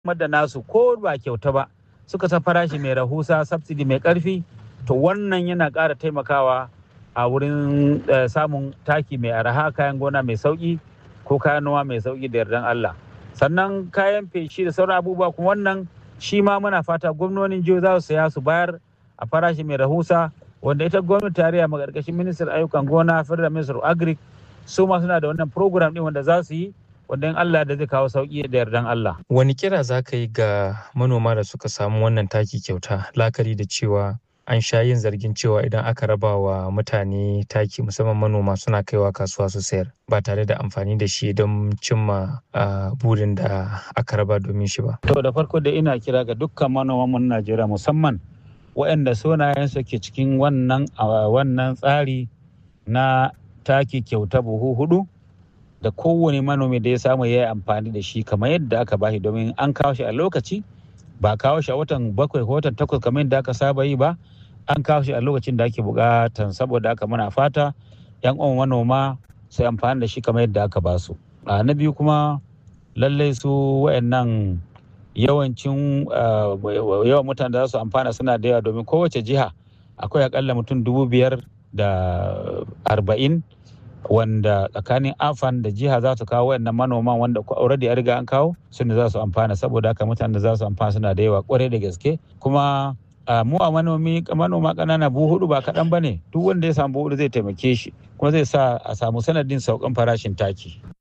da nasu ko ba kyauta ba suka sa farashi mai rahusa subsidy mai karfi to wannan yana ƙara taimakawa a wurin samun taki mai araha kayan gona mai sauki ko kayan noma mai sauki da yardan Allah sannan kayan feshi da sauran abubuwa kuma wannan shi ma muna fata gwamnonin jiho za su saya su bayar a farashi mai rahusa wanda ita gwamnati tarayya magarkashin ministan ayyukan gona federal minister of agric su ma suna da wannan program din wanda za su yi wanda in Allah da zai kawo sauki da yardan Allah. Wani kira za ka yi ga manoma da suka samu wannan taki kyauta lakari da cewa an sha yin zargin cewa idan aka raba wa mutane taki musamman manoma suna kaiwa kasuwa su sayar ba tare da amfani da shi don cimma burin da aka raba domin shi ba. To da farko da ina kira ga dukkan manoman Najeriya musamman waɗanda sunayensu ke cikin wannan wannan tsari na taki kyauta buhu hudu da kowane manomi da ya samu ya yi amfani da shi kamar yadda aka bashi domin an kawo shi a lokaci ba kawo shi a watan bakwai ko watan takwas kamar yadda aka saba yi ba an kawo shi a lokacin da ake bukatan saboda aka muna fata yan uwan manoma sai amfani da shi kamar yadda aka ba su a na biyu kuma lallai su wayannan yawancin yawan mutane da za su amfana suna da yawa domin kowace jiha akwai akalla mutum dubu biyar da arba'in wanda tsakanin afan da jiha za su kawo wayannan manoman wanda already a riga an kawo su ne za su amfana saboda haka mutanen da za su amfana suna da yawa kwarai da gaske kuma mu a manomi manoma ƙanana buhu hudu ba kaɗan ba ne duk wanda ya samu buhu zai taimake shi kuma zai sa a samu sanadin saukan farashin taki.